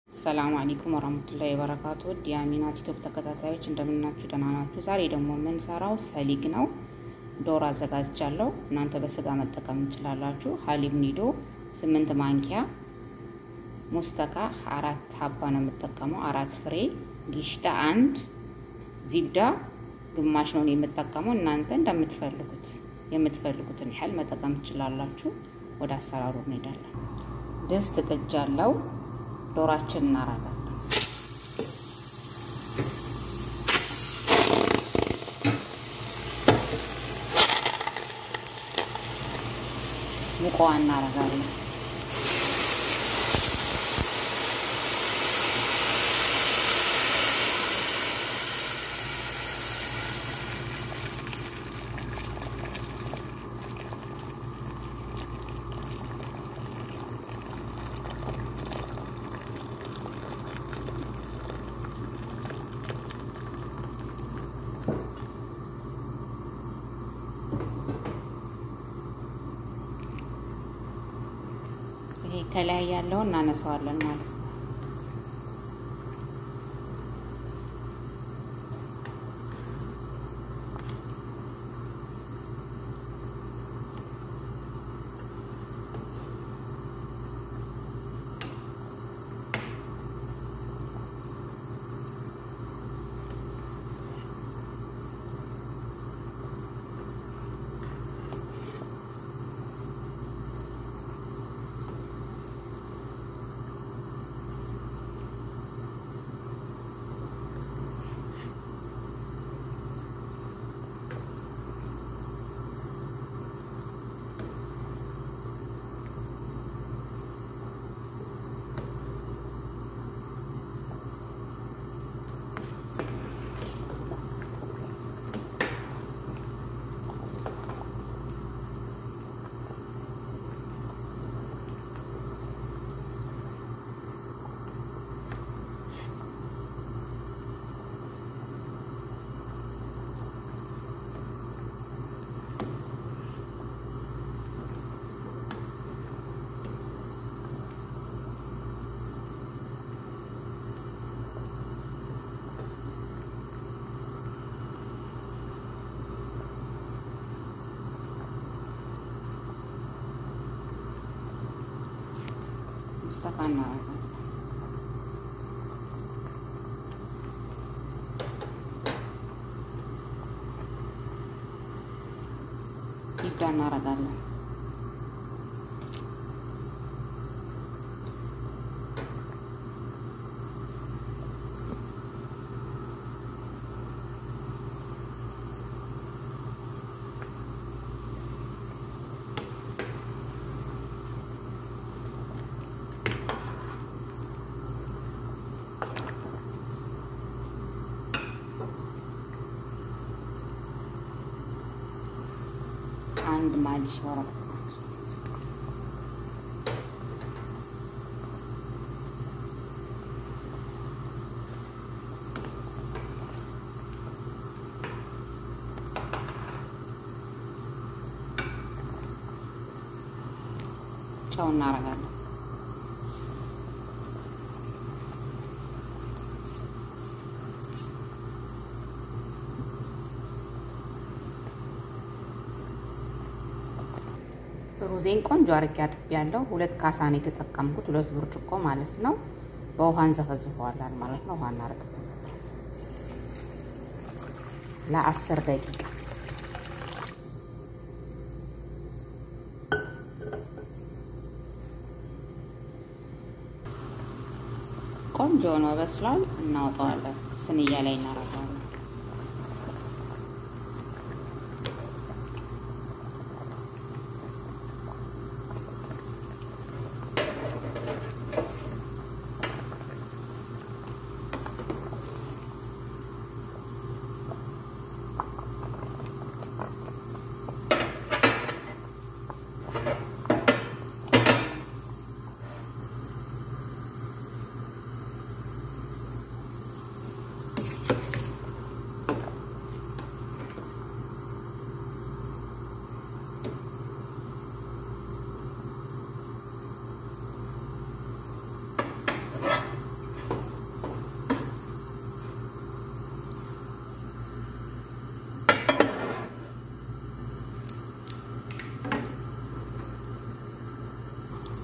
አሰላሙ አለይኩም ወራህመቱላሂ ወበረካቱ የአሚና ቲክቶክ ተከታታዮች እንደምናችሁ ደህና ናችሁ? ዛሬ ደግሞ የምንሰራው ሰሊግ ነው። ዶሮ አዘጋጅቻለሁ። እናንተ በስጋ መጠቀም እንችላላችሁ። ሀሊብ ኒዶ ስምንት ማንኪያ፣ ሙስተካ አራት ሀባ ነው የምጠቀመው፣ አራት ፍሬ ጊሽታ አንድ፣ ዚብዳ ግማሽ ነው የምጠቀመው። እናንተ እንደምትፈልጉት የምትፈልጉትን ያህል መጠቀም ትችላላችሁ። ወደ አሰራሩ እንሄዳለን። ድስት ጥጃለሁ። ዶሯችን እናረጋለን። ሙቀዋ እናረጋለን። ይሄ ከላይ ያለው እናነሳዋለን ማለት ነው። ሙስተካ እናረጋለን። ዚብዳ እናረጋለን። አንድ ማጅ ወረቀት ጨው እናረጋለን። ሩዜን ቆንጆ አርጌ አጥቤያለሁ። ሁለት ካሳ ነው የተጠቀምኩት፣ ሁለት ብርጭቆ ማለት ነው። በውሃ እንዘፈዝፈዋለን ማለት ነው። ውሃ እናደርግበታለን ለአስር ደቂቃ ቆንጆ ነው በስሏል። እናወጣዋለን። ስንያ ላይ እናረጋለን።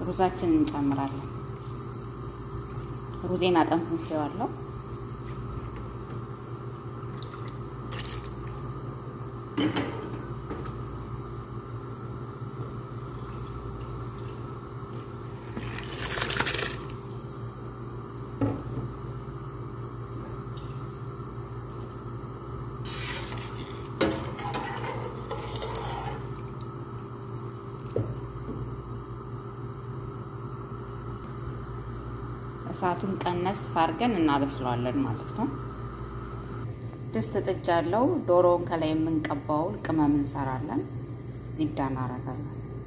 ሩዛችንን እንጨምራለን። ሩዜን አጠንፍንፌዋለሁ። እሳቱን ቀነስ አድርገን እናበስለዋለን ማለት ነው። ድስት ጥጃ አለው። ዶሮውን ከላይ የምንቀባውን ቅመም እንሰራለን። ዚብዳ እናረጋለን።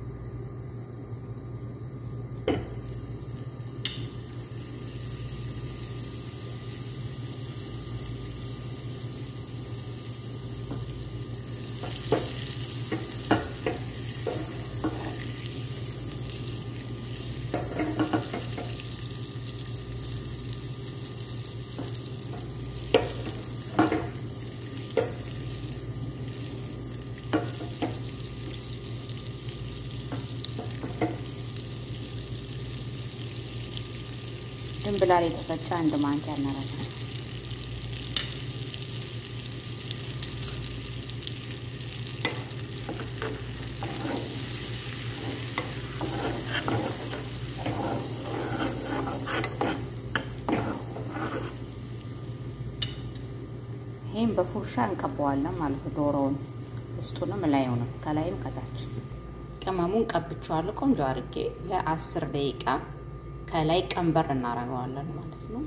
ድንብላል የተፈጨ አንድ ማንኪያ እናረጋለን። ይህም በፉርሻ እንቀባዋለን ማለት ነው። ዶሮውን ውስጡንም ላዩንም ከላይም ከታች ቅመሙን ቀብቼዋለሁ ቆንጆ አድርጌ ለአስር ደቂቃ ከላይ ቀንበር እናደርገዋለን ማለት ነው።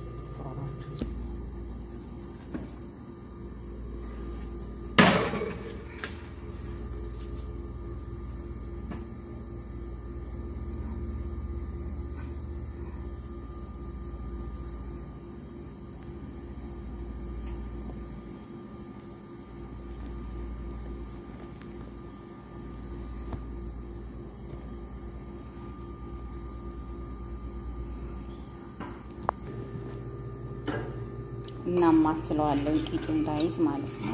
እናማስለዋለን ቂጡ እንዳይዝ ማለት ነው።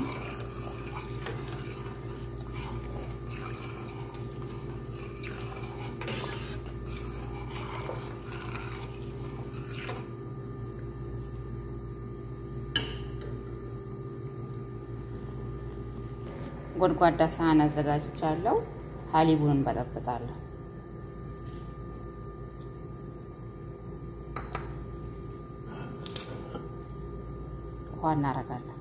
ጎድጓዳ ሳህን አዘጋጅቻለሁ። ሀሊቡን እንበጠብጣለሁ። ውሃ እናደርጋለን።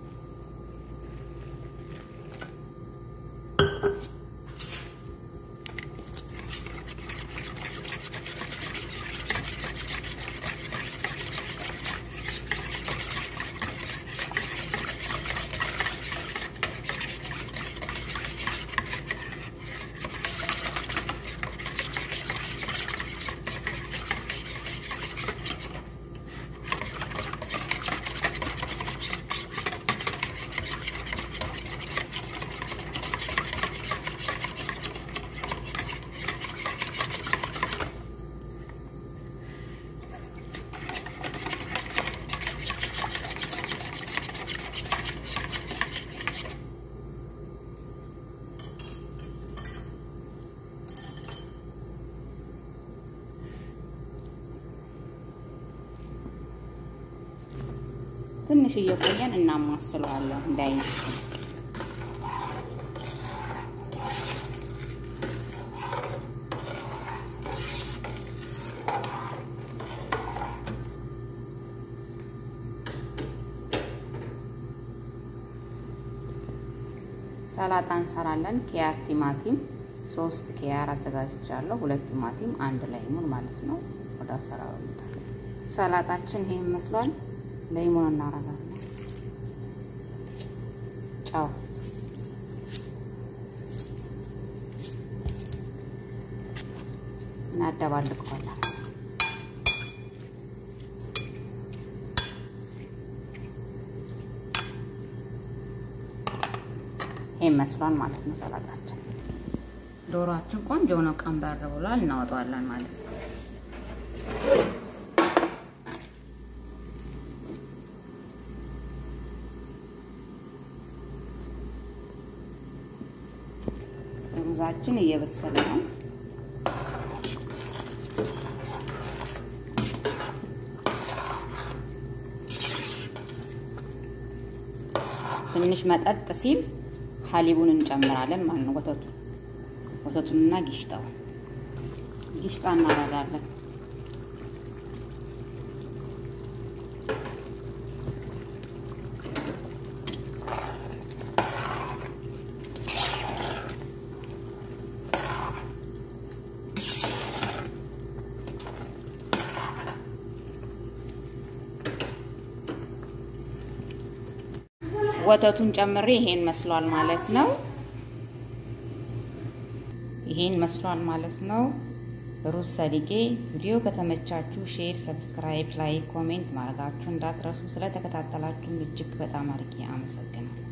ትንሽ እየቆየን እናማስለዋለን እንዳይዝ ሰላጣ እንሰራለን። ኪያር ቲማቲም ሶስት ኪያር አዘጋጅቻለሁ። ሁለት ቲማቲም አንድ ላይሙን ማለት ነው። ወደ አሰራሩ ሰላጣችን ይሄ ይመስሏል። ላይሙን እናረጋለን። ጫው እናደባልቀዋለን። ይሄ መስሏል ማለት ነው ሰላጣችን። ዶሮአችን ቆንጆ ነው፣ ቀንበር ብሏል። እናወጣዋለን ማለት ነው። ሩዛችን እየበሰለ ነው። ትንሽ መጠጥ ሲል ሀሊቡን እንጨምራለን ማለት ነው። ወተቱ ወተቱንና ጊሽጣው ጊሽጣ እናደርጋለን። ወተቱን ጨምሬ ይሄን መስሏል ማለት ነው። ይሄን መስሏል ማለት ነው። ሩዝ ሰሊጌ። ቪዲዮ ከተመቻችሁ ሼር፣ ሰብስክራይብ፣ ላይክ፣ ኮሜንት ማድረጋችሁ እንዳትረሱ። ስለተከታተላችሁ እጅግ በጣም አድርጌ አመሰግናለሁ።